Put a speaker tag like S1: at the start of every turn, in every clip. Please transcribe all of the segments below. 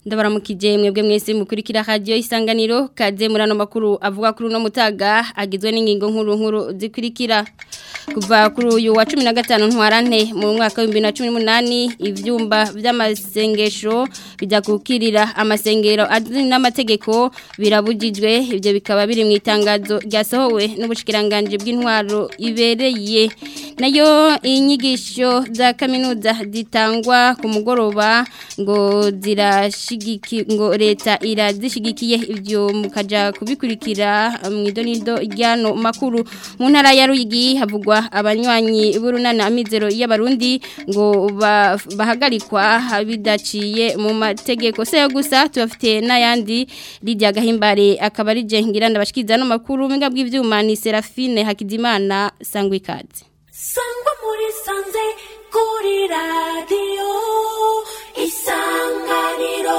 S1: ndabaramukije mwebwe mwese mukurikira radio isanganiro kaze murano makuru avuga kuri no mutaga agizwe n'ingingo nkuru nkuru zikurikira kuva kuri uyu wa 15 ntwarante mu mwaka wa 2018 ivyumba vy'amasengesho bijya kukirira amasengero adini n'amategeko birabujijwe ivyo bikaba biri mu itangazo ryasohowe n'ubushikiranganje bw'intwaro ibereye nayo inyigisho za kaminuza zitangwa ku mugoroba ngo zirashigiki ngo leta irazishigikiye ivyo mukaja kubikurikira mu idonido ryano makuru mu ntara ya Ruyigi havugwa abanywanyi b'urunana amizero y'abarundi ngo bahagarikwa bidaciye mu mategeko se gusa tubafite n'ayandi Lydia Gahimbare akaba ari je ngira ndabashikiza no makuru mwinga bw'ivyuma ni Serafine Hakizimana Sangwikazi
S2: sangwa muri sanze kuri radiyo isanganiro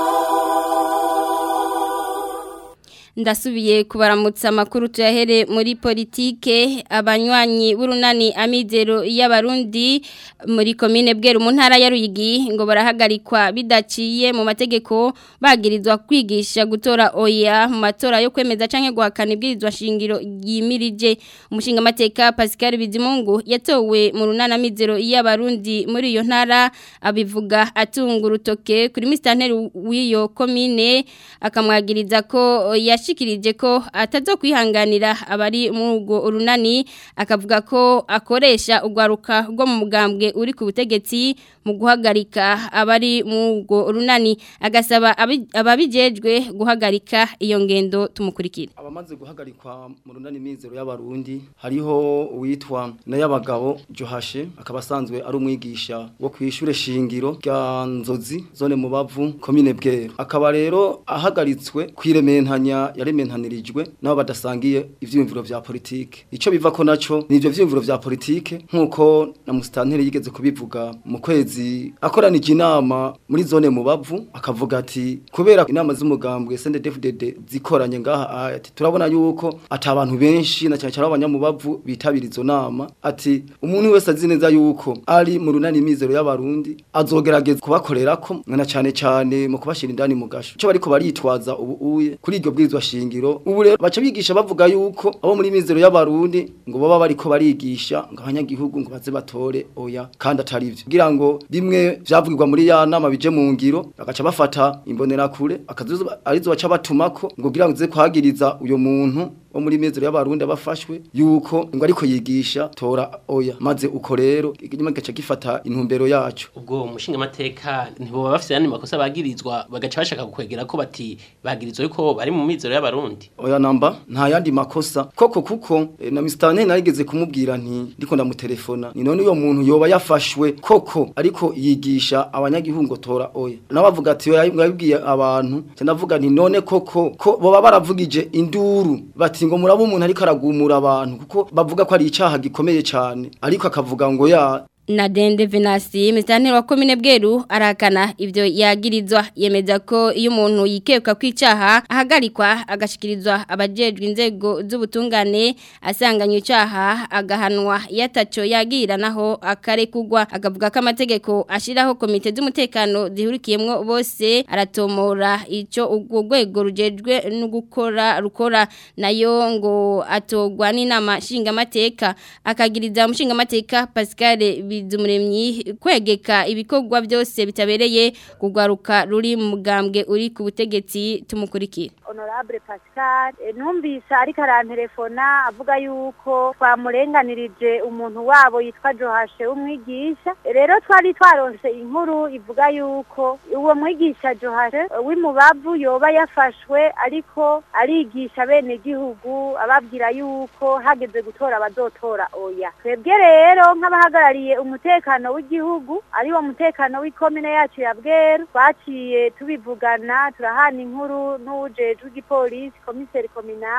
S1: ndasubiye kubaramutsa amakuru tuyahere muri politike abanywanyi b'urunani amizero y'abarundi muri komine bweru mu ntara ya Ruyigi ngo barahagarikwa bidaciye mu mategeko bagirizwa kwigisha gutora oya mu matora yo kwemeza canke guhakana ibwirizwa shingiro yimirije umushinga mateka Pascal Bizimungu yatowe mu runani amizero y'abarundi muri iyo ntara abivuga atunga urutoke kuri mistanteri w'iyo komine akamwagiriza ko yash yashikirije ko atazokwihanganira abari muri urwo urunani akavuga ko akoresha urwaruka rwo mu mugambwe uri ku butegetsi mu guhagarika abari muri urwo urunani agasaba ababijejwe guhagarika iyo ngendo tumukurikira
S3: abamaze guhagarikwa mu runani mizero y'abarundi hariho uwitwa n'ayabagabo Johashe akaba asanzwe ari umwigisha wo kwishure shingiro rya Nzozi zone mu bavu komine bwero akaba rero ahagaritswe kwirementanya yarementanirijwe nabo badasangiye ivyiyumviro vya politike ico biva ko naco ni ivyo vyiyumviro vya politike nkuko na mustanteri yigeze kubivuga mu kwezi akoranije inama muri zone mu bavu akavuga ati kubera inama z'umugambwe CNDD-FDD zikoranye ngaha ati turabona yuko ati abantu benshi na cyane cyane abanyamubavu bitabira izo nama ati umuntu wese azi neza yuko ari mu runani mizero y'abarundi azogerageza kubakorerako na cyane cyane mu kubashira indani mu gasho cyo bariko baritwaza ubu uye kuri iryo bwirizwa shingiro ubu rero baca bigisha bavuga yuko abo muri mizero y'abarundi ngo baba bariko barigisha ngo abanyagihugu ngo baze batore oya kandi atari byo kugira ngo bimwe vyavugirwa muri ya nama bije mu ngiro bagaca bafata imbonera kure akazuzo arizo baca batumako ngo kugira ngo ze kwagiriza uyo muntu wo muri mezero y'abarundi abafashwe yuko ngo ariko yigisha tora oya maze uko rero inyuma gaca gifata intumbero yacu
S4: ubwo umushinga mateka ntibo bafite yandi makosa bagirizwa bagaca bashaka kwegera ko bati bagirizwa yuko bari mu mizero y'abarundi
S3: oya namba nta yandi makosa koko kuko e, na Mr. narigeze kumubwira nti ndiko ndamutelefona ni none uyo muntu yoba yafashwe koko ariko yigisha abanyagihugu tora oya nabavuga ati yabibwiye abantu cyanavuga nti none koko ko boba baravugije induru bati ngo murabo umuntu ariko aragumura abantu kuko bavuga ko ari icaha gikomeye cyane ariko akavuga ngo ya
S1: na dende venasi mistanteri wa komine bweru arakana ivyo yagirizwa yemeza ko iyo umuntu yikeka kwicaha ahagarikwa agashikirizwa abajejwe inzego z'ubutungane asanganywe icaha agahanwa yataco yagira naho akarekugwa akavuga ko amategeko ashiraho komite z'umutekano zihurikiyemwo bose aratomora ico urwo rwego rujejwe no gukora rukora nayo ngo atogwa n'inama nshingamateka akagiriza umushingamateka Pascal bizumuremyi kwegeka ibikorwa byose bitabereye kugwaruka ruri mu mugambwe uri ku butegetsi tumukurikira
S5: honorable Pascal numvise ariko arantelefona avuga yuko twamurenganirije umuntu wabo yitwa Johashe umwigisha rero twari twaronse inkuru ivuga yuko uwo mwigisha Johashe w'imubavu yoba yafashwe ariko arigisha bene gihugu ababwira yuko hageze gutora abazotora oya twebwe rero nk'abahagarariye umutekano w'igihugu ari wo mutekano w'ikomine yacu ya bweru twaciye tubivugana turahana inkuru n'uwujejwe w'igipolisi komiseri kominari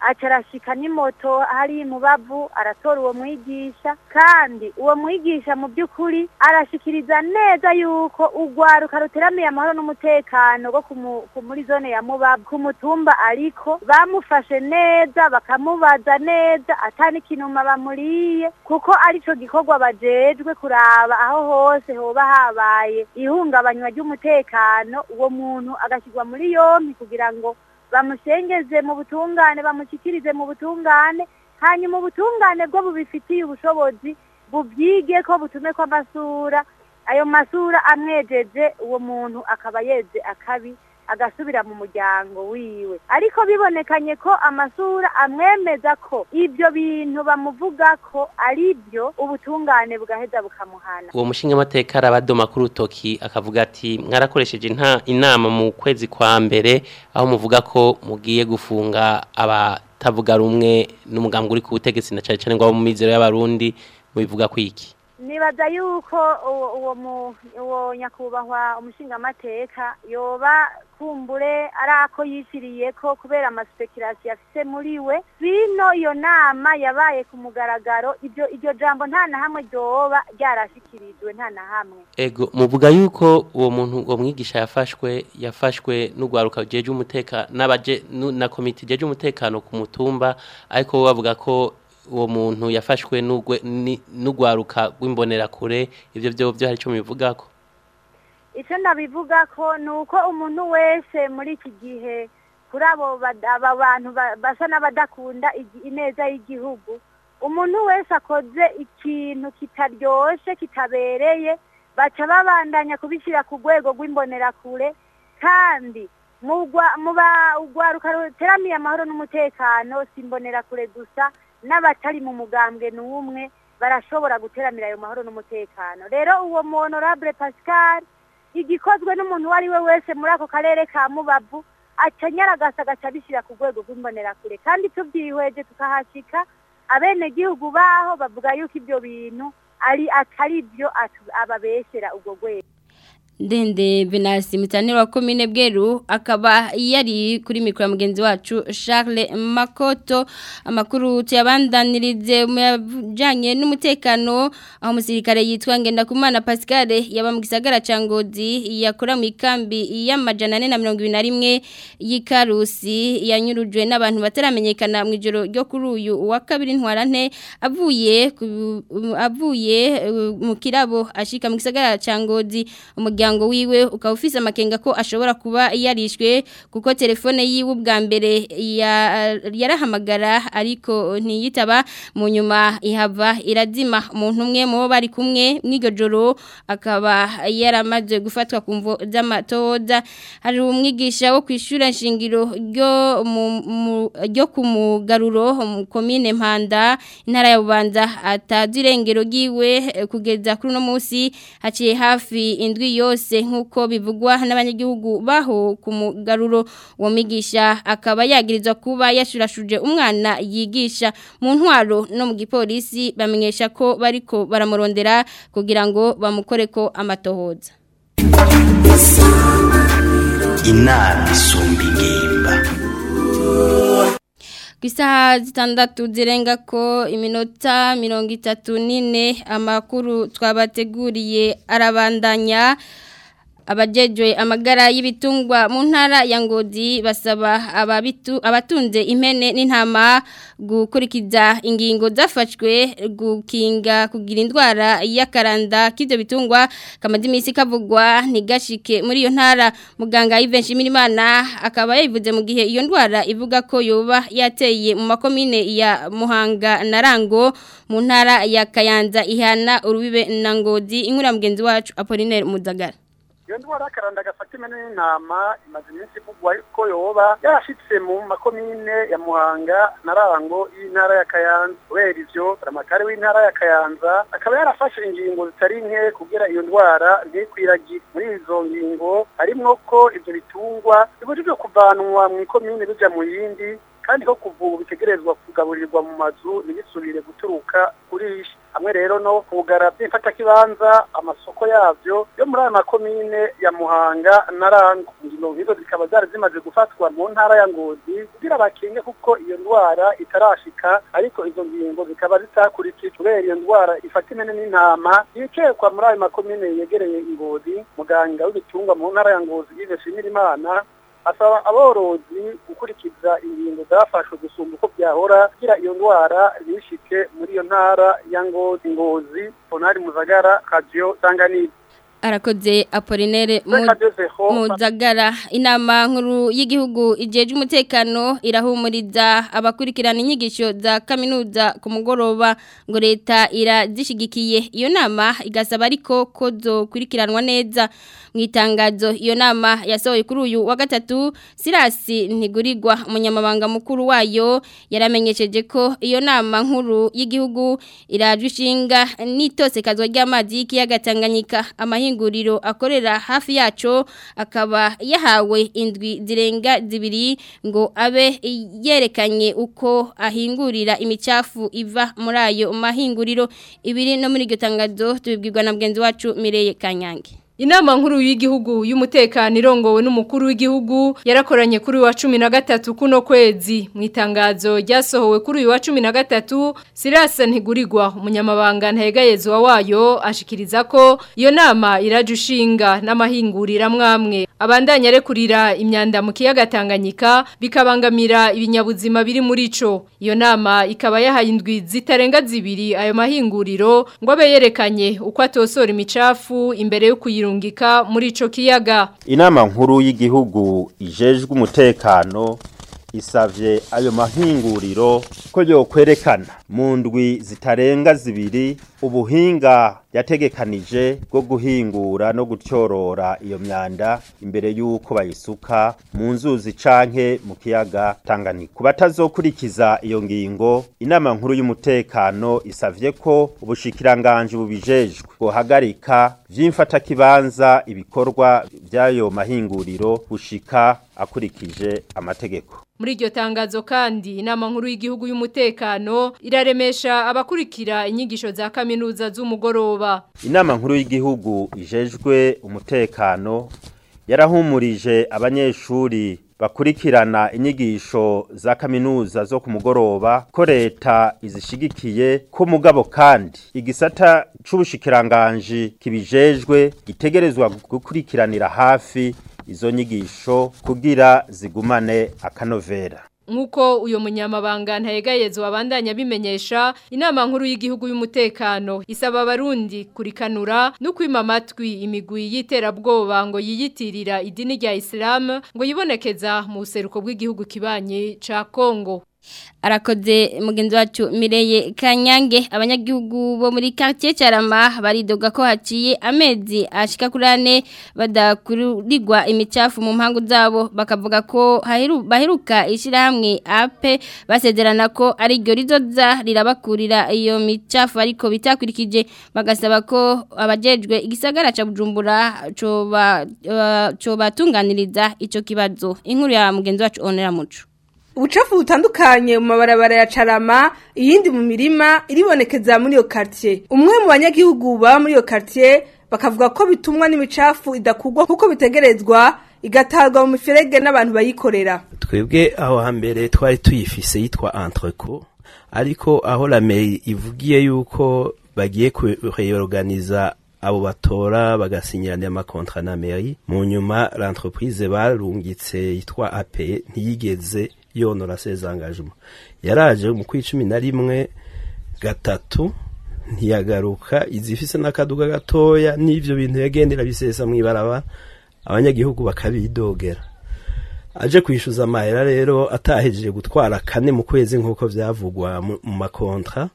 S5: aca arashika n'imoto hari mu bavu aratora uwo mwigisha kandi uwo mwigisha mu by'ukuri arashikiriza neza yuko urwaruka ruteramiye amahoro n'umutekano rwo kumu- ku- muri zone ya mubavu ku mutumba ariko bamufashe neza bakamubaza neza atani kinuma bamuriye kuko arico gikorwa bajejwe kuraba aho hose hoba habaye ihungabanywa ry'umutekano uwo muntu agashyirwa muri yompi kugira ngo bamushengeze mu butungane bamushyikirize mu butungane hanyuma ubutungane bwo bubifitiye ubushobozi bubyige ko butume ko amasura ayo masura amwejeje uwo muntu akaba yeze akabi agasubira mu muryango wiwe ariko bibonekanye ko amasura amwemeza ko ibyo bintu bamuvuga ko ari byo ubutungane bugaheza bukamuhana
S4: uwo mushinga amateka arabadoma kuri utoki akavuga ati mwarakoresheje inta- inama mu kwezi kwa mbere aho muvuga ko mugiye gufunga abatavuga rumwe n'umugambwe uri ku butegetsi na cyane cyane ngo abo mu mizero y'abarundi mubivuga kwiki
S5: nibaza yuko uwo uwo mu- uwo nyakubahwa umushingamateka yoba kumbure ari ako yishyiriye ko kubera amaspekirasiyo afise muri we bino iyo nama yabaye ku mugaragaro ibyo iryo jambo nta na hamwe ryoba ryarashyikirijwe nta na hamwe
S4: ego muvuga yuko uwo muntu uwo mwigisha yafashwe yafashwe n'ugwaruka jeje umutekano n'abaje nu- na komite jeje umutekano ku mutumba ariko bo bavuga ko uwo muntu yafashwe n'ugwe- ni- n'ugwaruka rw'imbonerakure ivyo byo byo hari icyo mubivugako
S5: icyo nabivuga ko ni uko umuntu wese muri iki gihe kuri abo bad- aba bantu ba- basa n'abadakunda igi- ineza y'igihugu umuntu wese akoze ikintu kitaryoshe kitabereye baca babandanya kubishyira ku rwego rw'imbonerakure kandi mu gwa- mu ba- urwaruka ruteramiye amahoro n'umutekano si imbonerakure gusa n'abatari mu mugambwe n'umwe barashobora guteramira ayo mahoro n'umutekano rero uwo mu honorable pascal igikozwe n'umuntu uwo ari we wese muri ako karere ka mubavu aca nyaragasa agaca abishyira ku rwego rw'imbonerakure kandi tubyihweje tukahashyika abenegihugu baho bavuga yuko ibyo bintu ari atari byo atu- ababeshyera ubwo rwego
S1: Ndende Venasi mutanira wa komine Bweru akaba yari kuri mikro ya mugenzi wacu Charles Makoto amakuru tuyabandanirize mu yajanye n'umutekano aho umusirikare yitwa Ngendakumana Pascal yaba mu gisagara ca Ngozi yakora mu ikambi y'amajana 421 y'Ikarusi yanyurujwe n'abantu bataramenyekana mu ijoro ryo kuri uyu wa kabiri ntwarante avuye ku- avuye uh, mu kirabo ashika mu gisagara ca Ngozi umuryango wiwe ukaba ufise amakenga ko ashobora kuba yarishwe kuko telefone yiwe ubwa mbere ya- yarahamagara ariko ntiyitaba mu nyuma ihava irazima umuntu umwe mu bo bari kumwe mw'iryo joro akaba yaramaze gufatwa ku mvo z'amatoza hari umwigisha wo kwishura nshingiro ryo mu- mu- ryo ku mugaruro mu komine Mpanda intara ya Bubanza atazi irengero ryiwe eh, kugeza kuri uno munsi haciye hafi indwi yose nk'uko bivugwa n'abanyagihugu baho ku mugaruro uwo mwigisha akaba yagirizwa kuba yashurashuje umwana yigisha mu ntwaro no mu gipolisi bamenyesha ko bariko baramurondera kugira ngo bamukoreko amatohoza
S6: inama isumba ingimba
S1: ku isaha zitandatu zirenga ko iminota mirongo itatu n'ine amakuru twabateguriye arabandanya abajejwe amagara y'ibitungwa mu ntara ya Ngozi basaba ababitu abatunze impene n'intama gukurikiza ingingo zafashwe gukinga kugira indwara y'akaranda k'ivyo bitungwa kamaze imisi kavugwa ntigashike muri iyo ntara muganga Yves Shimirimana akaba yabivuze mu gihe iyo ndwara ivuga ko yoba yateye mu makomine ya Muhanga na Rango mu ntara ya Kayanza ihana urubibe na Ngozi inkura mugenzi wacu Apollinaire Muzagara
S7: iyo ndwara y'akaranda gafata impene n'intama imaze iminsi ivugwa ko yoba yarashitse mu makomine ya muhanga na rango y'intara ya kayanza kubera ivyo ramatari w'intara ya kayanza akaba yarafashe ingingo zitari nke kugira iyo ndwara ntikwiragire muri izo ngingo harimwo ko ivyo bitungwa bibujijwe kuvanwa mu ikomine bija mu yindi kandi ko kuva ubu bitegerezwa kugaburirwa mu mazu ntibisubire guturuka kurisha hamwe rero no kugara by'imfatakibanza amasoko yavyo yo muri aya makomine ya muhanga na rango ingingo nk'izo zikaba zari zimaze gufatwa mu ntara ya ngozi kugira bakinge kuko iyo ndwara itarashika ariko izo ngingo zikaba zitakurikijwe kubera iyo ndwara ifata impene n'intama yicekwa muri ayo makomine yegereye ingozi muganga w'ibitungwa mu ntara ya ngozi yive shimirimana asaba aborozi gukurikiza ingingo zafashwe gusumba uko byahora kugira iyo ndwara ntishike muri iyo ntara ya ngozi ngozi bonari muzagara kajiyo sanganire
S1: arakoze apolinere muzagara inama nkuru y'igihugu ijeje umutekano irahumuriza abakurikirana inyigisho za kaminuza ku mugoroba ngo leta irazishigikiye iyo nama igasaba ariko ko zokurikiranwa neza mu itangazo iyo nama yasohoye kuri uyu wa gatatu sirasi ntigurirwa umunyamabanga mukuru wayo yaramenyesheje ko iyo nama nkuru y'igihugu iraje ishinga n'itosekazwa ry'amazi y'ikiyaga Tanganyika amahinguriro akorera hafi yaco akaba yahawe indwi zirenga zibiri ngo abe yerekanye uko ahingurira imicafu iva muri ayo mahinguriro ibiri no muri iryo tangazo tubibwirwa na mugenzi wacu Mireye Kanyange
S8: Inama nkuru y'igihugu y'umutekano irongowe n'umukuru w'igihugu yarakoranye kuri wa 13 kuno kwezi mu itangazo ryasohowe kuri uyu wa 13 Sirasa ntigurirwa umunyamabanga ntayegayezwa wayo ashikiriza ko iyo nama irajushinga n'amahingurira mwamwe abandanya rekurira imyanda mu kiyaga Tanganyika bikabangamira ibinyabuzima biri muri ico iyo nama ikaba yahaye indwi zitarenga zibiri ayo mahinguriro ngo abe yerekanye uko atosora imicafu imbere yo kuyirungika muri ico kiyaga
S9: inama nkuru y'igihugu ijejwe umutekano isavye ayo mahinguriro ko yokwerekana mu ndwi zitarenga zibiri ubuhinga yategekanije bwo guhingura no gutyorora iyo myanda imbere y'uko bayisuka mu nzuzi canke mu kiyaga Tanganyika ku batazokurikiza iyo ngingo inama nkuru y'umutekano isavye ko ubushikiranganje bubijejwe guhagarika vy'imfatakibanza ibikorwa by'ayo mahinguriro bushika akurikije amategeko
S8: Muri iryo tangazo kandi inama nkuru y'igihugu y'umutekano iraremesha abakurikira inyigisho za kaminuza z'umugoroba.
S9: Inama nkuru y'igihugu ijejwe umutekano yarahumurije abanyeshuri bakurikirana inyigisho za kaminuza zo ku mugoroba ko leta izishigikiye ko mugabo kandi igisata c'ubushikiranganje kibijejwe gitegerezwa gukurikiranira hafi izo nyigisho kugira zigumane akanovera
S8: Nkuko uyo munyamabanga ntayegayezo wabandanya bimenyesha inama nkuru y'igihugu y'umutekano isaba abarundi kurikanura no kwima amatwi imigwi y'iterabwoba ngo yiyitirira idini rya Islam ngo yibonekeza mu buseruko bw'igihugu kibanye ca Kongo
S1: arakoze mugenzi wacu Mireye Kanyange abanyagihugu bo muri quartier Carama baridoga ko haciye amezi ashika kurane badakurirwa imicafu mu mpangu zabo bakavuga ko haheru baheruka ishirahamwe ape basezerana ko ari ryo rizoza rirabakurira iyo micafu ariko bitakurikije bagasaba ko abajejwe igisagara ca Bujumbura coba uh, coba tunganiriza ico kibazo inkuru ya mugenzi wacu Onera Muco
S10: ubucafu butandukanye mu mabarabara ya carama iyindi mu mirima iribonekeza muri iyo quartier umwe mu banyagihugu baba muri iyo quartier bakavuga ko bitumwa n'imicafu idakugwa kuko bitegerezwa igatarwa mu miferege n'abantu bayikorera
S11: twebwe aho hambere twari tuyifise yitwa entreco ariko aho la mairie ivugiye yuko bagiye kureorganiza abo batora bagasinyirana amakontra na mairie mu nyuma l'entreprise barungitse yitwa AP ntiyigeze yonora ses engagements yaraje mu kwicumi na rimwe gatatu ntiyagaruka izifise n'akaduga gatoya n'ivyo bintu yagendera bisesa mw'ibarabara abanyagihugu bakabidogera aje kwishyuza amahera rero atahejeje gutwara kane mu kwezi nk'uko byavugwa mu makontra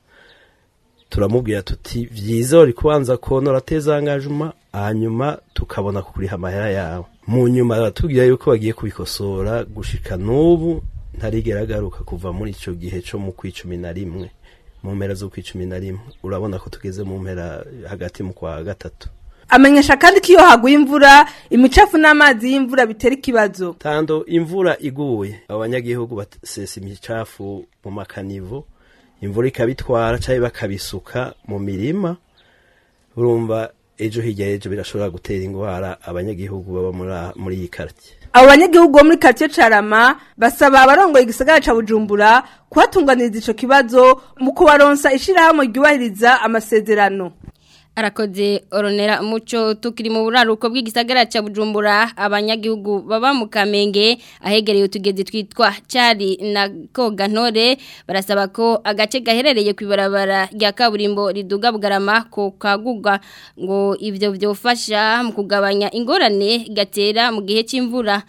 S11: turamubwira tuti byiza uri kubanza konora tezangajuma hanyuma tukabona kukuriha amahera yawe mu nyuma baratubwira yuko bagiye kubikosora gushika n'ubu ntarigera agaruka kuva muri icyo gihe cyo mu kwicumi na rimwe mu mpera zo kwicumi na rimwe urabona ko tugeze mu mpera hagati mu kwa gatatu
S10: amenyesha kandi ko iyo haguye imvura imicafu n'amazi y'imvura bitera ikibazo
S11: tando imvura iguye abanyagihugu basesa imicafu mu makanivo imvura ikabitwara cyangwa bakabisuka mu mirima urumva ejo hirya y'ejo birashobora gutera indwara abanyagihugu baba muri iyi karitsiye
S10: abo banyagihugu bo muri karitsiye carama basaba abarongoye igisagara ca bujumbura kuhatunganiriza ico kibazo mu kubaronsa ishirahamwe ryubahiriza amasezerano
S1: arakoze oronera muco tukiri mu buraruko bw'igisagara ca Bujumbura abanyagihugu baba mu Kamenge ahegereye utugezi twitwa Cari na Kogantore barasaba ko agace gaherereye kwibarabara rya kaburimbo riduga bugarama ko kagugwa ngo ivyo vyofasha mu kugabanya ingorane gatera mu gihe c'imvura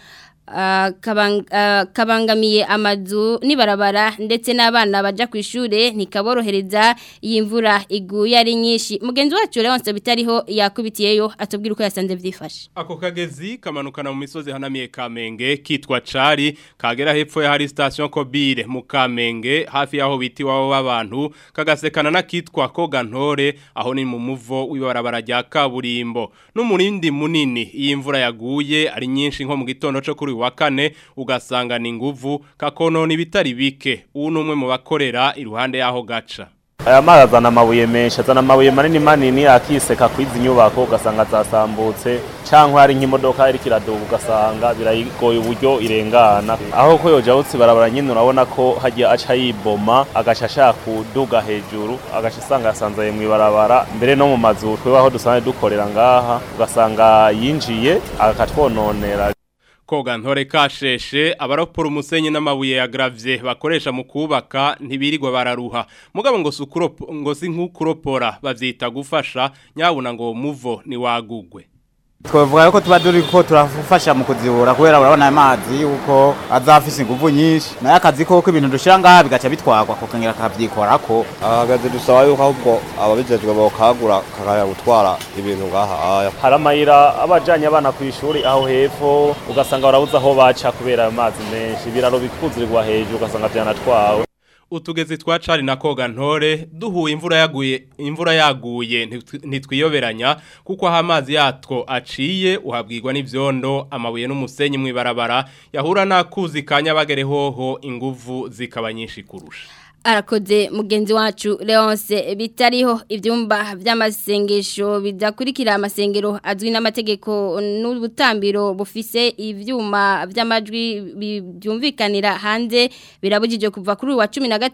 S1: kabangamiye amazu nibarabara ndetse n'abana baja ku ishure ntikaborohereza iyi mvura iguye ari nyinshi mugenzi wacu Leonce bitariho yakubitiyeyo atubwira uko yasanze vyifashe
S12: ako kagezi kamanukana mu misozi hanamiye Kamenge kitwa Cari kagera hepfo ya hari station Kobire mu Kamenge hafi yaho biti wabo w'abantu kagasekana na kitwa Kogantore aho ni mu muvo w'ibarabara rya kaburimbo n'umurindi munini iyi mvura yaguye ari nyinshi nko mu gitondo cyo kuri wa kane ugasanga ni nguvu kakonona ibitari bike ubu numwe mu bakorera iruhande yaho gaca
S13: aya mazi azana amabuye menshi azana amabuye manini manini akiseka kwizi nyubako ugasanga zasambutse cyangwa hari nk'imodoka iri kiraduka ugasanga birayigoye uburyo irengana aho ko yoja utsi barabara nyine urabona ko hagiye aca yiboma agaca ashaka kuduga hejuru agaca asanga yasanzaye mu ibarabara mbere no mu mazu twebwe aho dusanzwe dukorera ngaha ugasanga yinjiye akatwononera
S12: koga ntore kasheshe abaropora umusenyi n'amabuye ya gravye bakoresha mu kubaka ntibirirwa bararuha mugabo ngo sukuropo ngo si nkukuropora bavyita gufasha nyabuna ngo muvo ni wagugwe
S14: twavuga yuko tuba turi ko turafasha mu kuzibura kubera urabona amazi yuko azafise inguvu nyinshi nayo akazi koko ibintu dushira ngaha bigaca bitwagwa kokongera akavyikorako
S15: ahagaze dusaba yuko ahubwo ababijejwe bokagura kakaya gutwara ibintu ngaha aya
S13: hari amayira abajanye abana ku ishuri aho hepfo ugasanga barabuze aho baca kubera ayo mazi menshi ibiraro bikuzurirwa hejuru ugasanga vyanatwawe
S12: utugezi twa cari na koga ntore duhuye imvura yaguye imvura yaguye ntitwiyoberanya kuko aho amazi yatwo aciye uhabwirwa n'ivyondo amabuye n'umusenyi mu ibarabara yahura n'akuzi kanyabagere hoho inguvu zikaba nyinshi kurusha
S1: arakoze mugenzi wacu Leonce bitariho ibyumba by'amasengesho bidakurikira amasengero azwi n'amategeko n'ubutambiro bufise ivyuma by'amajwi byumvikanira hanze birabujije kuva kuri wa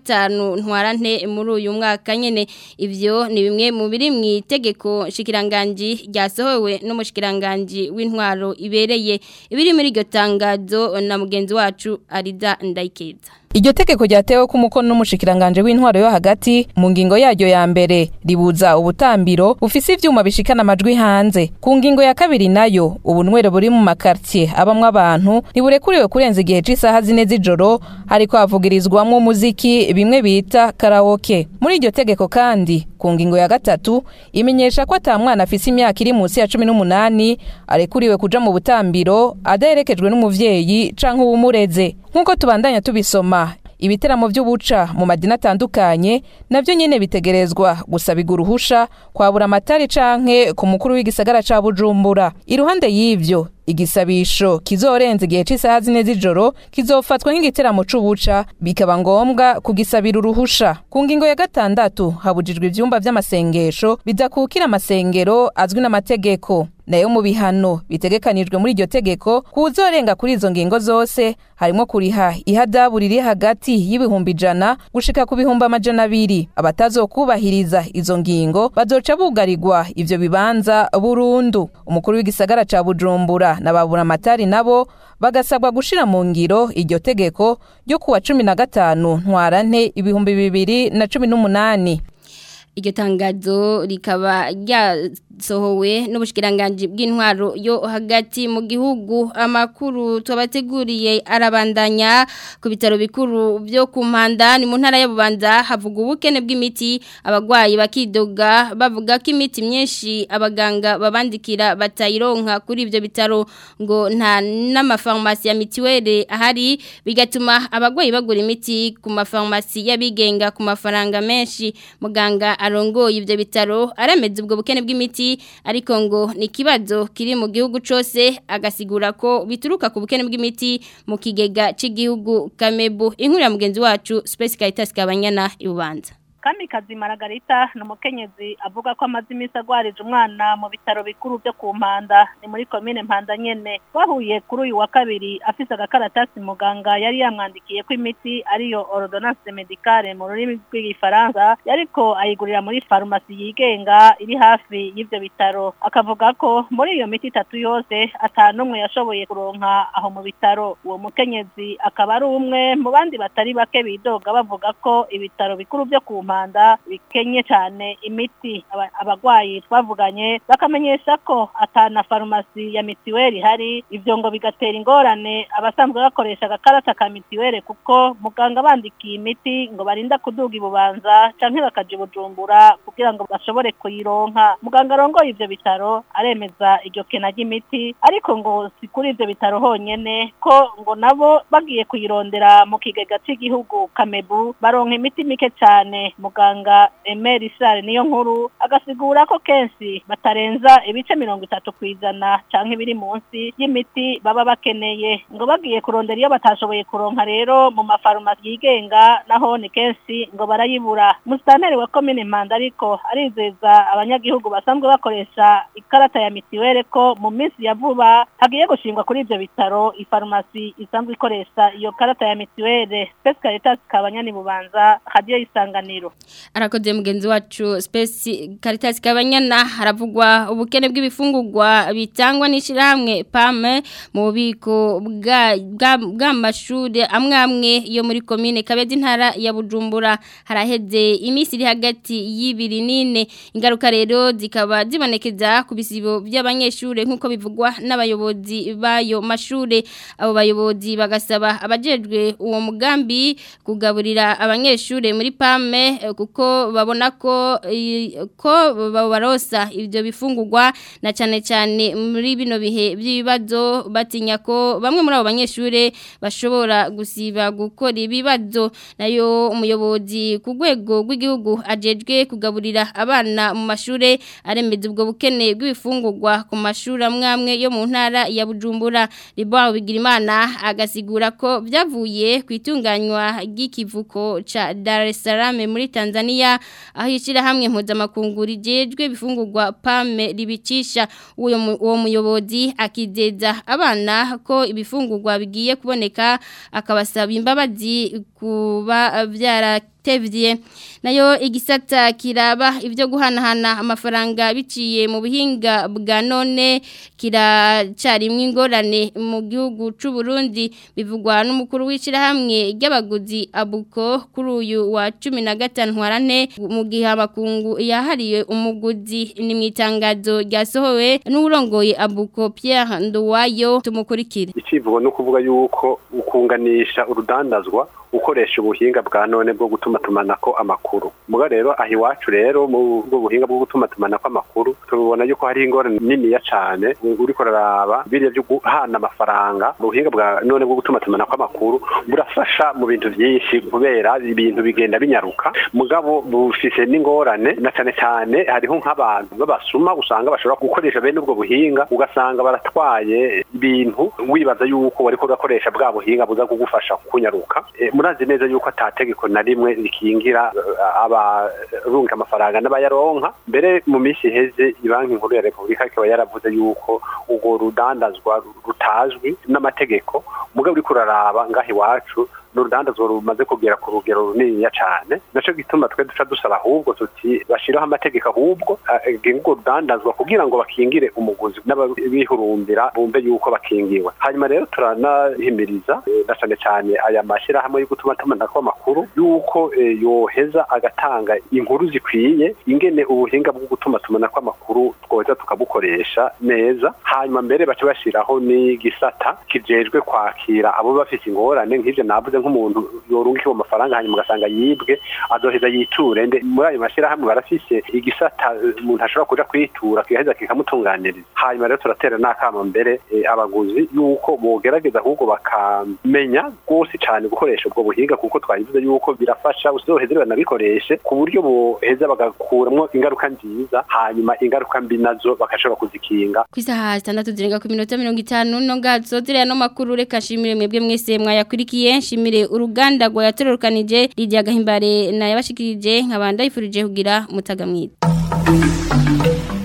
S1: 15 ntwarante muri uyu mwaka nyene ivyo ni bimwe mu biri mu itegeko shikiranganji ryasohowe n'umushikiranganje w'intwaro ibereye ibiri muri iryo tangazo na mugenzi wacu Arida Ndayikeza
S16: Iryo tegeko ryatewe ku mukono n'umushikiranganje w'intwaro yo hagati mu ngingo yaryo ya mbere ribuza ubutambiro bufise ivyuma bishikana amajwi hanze ku ngingo ya kabiri nayo ubunwero buri mu makartie abamwe abantu ntiburekuriwe kurenza igihe c'isaha zine z'ijoro hariko havugirizwamwo umuziki bimwe bita karaoke muri iryo tegeko kandi ku ngingo ya gatatu imenyesha ko ata mwana afise imyaka iri munsi ya cumi n'umunani arekuriwe kuja mu butambiro adaherekejwe n'umuvyeyi canke uwumureze nk'uko tubandanya tubisoma ibiteramo by'ubuca mu madini atandukanye nabyo nyine bitegerezwa gusabirwa uruhusha kwabura amatari canke ku mukuru w'igisagara ca bujumbura iruhande y'ivyo igisabisho kizorenza igihe c'isaha zine z'ijoro kizofatwa nk'igiteramo c'ubuca bikaba ngombwa kugisabira uruhusha ku ngingo ya gatandatu habujijwe ivyumba vy'amasengesho bidakukira amasengero azwi n'amategeko nayo mu bihano bitegekanijwe muri iryo tegeko kuzorenga kuri izo ngingo zose harimo kuriha ihadabu riri hagati y'ibihumbi ijana gushika ku bihumbi amajana abiri abatazokubahiriza izo ngingo bazoca bugarirwa ivyo bibanza burundu umukuru w'igisagara ca bujumbura na babura amatari nabo bagasabwa gushira mu ngiro iryo tegeko ryo kuwa cumi na gatanu ntwarante ibihumbi bibiri na cumi n'umunani
S1: iryo tangazo rikaba ryasohowe n'ubushikiranganje bw'intwaro yo hagati mu gihugu amakuru tubateguriye arabandanya ku bitaro bikuru byo ku mpanda ni mu ntara y'abubanza havuga ubukene bw'imiti abagwayi bakidoga bavuga ko imiti myinshi abaganga babandikira batayironka kuri ibyo bitaro ngo nta n'amafarumasi ya mitiweli ahari bigatuma abagwayi bagura imiti ku mafarumasi y'abigenga ku mafaranga menshi muganga arongoye ivyo bitaro arameze ubwo bukene bw'imiti ariko ngo ni kibazo kiri mu gihugu cose agasigura ko bituruka ku bukene bw'imiti mu kigega c'igihugu Kamebu inkuru ya mugenzi wacu Space Caritas kabanyana ibubanza
S17: Kamikazi Margarita ni umukenyezi avuga ko amaze iminsi agwarije umwana mu bitaro bikuru byo ku Mpanda ni muri komine Mpanda nyene bahuye kuri uyu wa kabiri afise agakaratasi muganga yari yamwandikiye ko imiti ariyo ordonnance médicale mu rurimi rw'igifaransa yariko ayigurira muri farumasi yigenga iri hafi y'ivyo bitaro akavuga ko muri iyo miti itatu yose atanumwe yashoboye kuronka aho mu bitaro uwo mukenyezi akaba ari umwe mu bandi batari bake bidoga bavuga ko ibitaro bikuru byo ku Mpanda Rwanda bikenye cyane imiti abagwayi twavuganye bakamenyesha ko atana farumasi ya mitiweli hari ivyo ngo bigatera ingorane abasanzwe bakoresha agakarata ka mitiweli kuko muganga bandikiye imiti ngo barinda kuduga ibubanza canke bakaja bujumbura kugira ngo bashobore kuyironka muganga arongoye ivyo bitaro aremeza iryo kena ry'imiti ariko ngo si kuri ivyo bitaro honyene ko ngo nabo bagiye kuyirondera mu kigega c'igihugu kamebu baronka imiti mike cyane muganga Emery Sare niyo nkuru agasigura ko kenshi batarenza ibice mirongo itatu kwijana canke ibiri munsi y'imiti baba bakeneye ngo bagiye kurondera iyo batashoboye kuronka rero mu mafarumasi yigenga naho ni kenshi ngo barayibura musitanteri wa komine Mpanda ariko arizeza abanyagihugu basanzwe bakoresha ikarata ya mitiwere ko mu minsi ya vuba hagiye gushingwa kuri ivyo bitaro ifarumasi isanzwe ikoresha iyo karata ya mitiwere Space Caritas kabanyani bubanza radio isanganiro
S1: arakoze mugenzi wacu Space Caritas kabanyana haravugwa ubukene bw'ibifungurwa bitangwa n'ishirahamwe PAME mu bubiko bw'amashuri amwe amwe yo muri komine Kabezi intara ya Bujumbura haraheze iminsi iri hagati y'ibiri nine ingaruka rero zikaba zibonekeza ku bisibo by'abanyeshuri nk'uko bivugwa n'abayobozi bayo mashure abo bayobozi bagasaba abajejwe uwo mugambi kugaburira abanyeshuri muri PAME kuko babona ko ko babarosa ibyo bifungurwa na cyane cyane muri bino bihe by'ibibazo batinya ko bamwe muri abo banyeshuri bashobora gusiba gukora ibibazo nayo umuyobozi ku rwego rw'igihugu ajejwe kugaburira abana mu mashuri aremeza ubwo bukene bw'ibifungurwa ku mashuri amwe amwe yo mu ntara ya Bujumbura Ribaho Bigirimana agasigura ko byavuye ku itunganywa ry'ikivuko ca Dar es Salaam muri Tanzania aho ishira hamwe mpuzamakungu rijejwe bifungurwa PAME ribicisha uwo uwo muyobozi akizeza abana ko ibifungurwa bigiye kuboneka akabasaba imbabazi kuba byara tevye nayo igisata kiraba ivyo guhanahana amafaranga biciye mu buhinga bwa none kiracarimwe ingorane mu gihugu c'u Burundi bivugwa n'umukuru w'ishirahamwe ry'abaguzi abuko kuri uyu wa 15 ntwarane mu gihe abakungu yahariye umuguzi ni mwitangazo ryasohowe n'urongoye abuko Pierre Nduwayo tumukurikire
S18: icivugo no kuvuga yuko ukunganisha urudandazwa ukoresha ubuhinga bwa none bwo gutuma tumanako amakuru muga rero aho iwacu rero mu bwo buhinga bwo gutuma tumanako amakuru tubona yuko hari ingorane niniya cane uriko raraba biriya byo guhana amafaranga mu buhinga bwa none bwo gutuma tumanako amakuru burafasha mu bintu byinshi kubera ibintu bigenda binyaruka mugabo bufise n'ingorane na cane cane hariho nk'abantu babasuma usanga bashobora gukoresha bene ubwo buhinga ugasanga baratwaye ibintu wibaza yuko wariko urakoresha bwa buhinga buza kugufasha kunyaruka e, murazi neza yuko atategeko na rimwe rikingira abarunga amafaranga n'abayaronka mbere mu minsi iheze ibanki nkuru ya repubulika ikaba yaravuze yuko urwo rudandazwa rutazwi n'amategeko mugabo uriko uraraba ngaho iwacu n'urudandazwa rumaze kugera ku rugero runiniya cane naco gituma twe duca dusaba ahubwo tuti bashiraho amategeko ahubwo agenga urwo rudandazwa kugira ngo bakingire umuguzi n'ababihurumbira bumve yuko bakingiwe hanyuma rero turanahimiriza na cane cane aya mashyirahamwe yo gutuma tumanako amakuru yuko yoheza agatanga inkuru zikwiye ingene ubuhinga bwo gutuma tumanako amakuru twoza tukabukoresha neza hanyuma mbere baca bashiraho n'igisata kijejwe kwakira abo bafise ingorane nk'ivyo navuze nk'umuntu yorungikiwe amafaranga hanyuma ugasanga yibwe azoheza yiture nde muri ayo mashyirahamwe barafise igisata umuntu ashobora kuja kwitura kigaheza kikamutunganiriza hanyuma rero turatera n'akamo mbere eh, abaguzi yuko bogerageza ahubwo bakamenya rwose cyane gukoresha ubwo buhinga kuko twayivuze yuko birafasha uzoheze banabikoreshe ku buryo boheza bagakuramwo ingaruka nziza hanyuma ingaruka mbi nazo bakashobora kuzikinga
S1: ku isaha zitandatu zirenga ku minota mirongo itanu no ngazo ziriya no makuru reka shimire mwebwe mwese mwayakurikiye nshimire uruganda rwa yatororokanije Lydia Gahimbare na yabashikirije nkabanda yifurije kugira mutaga mwiza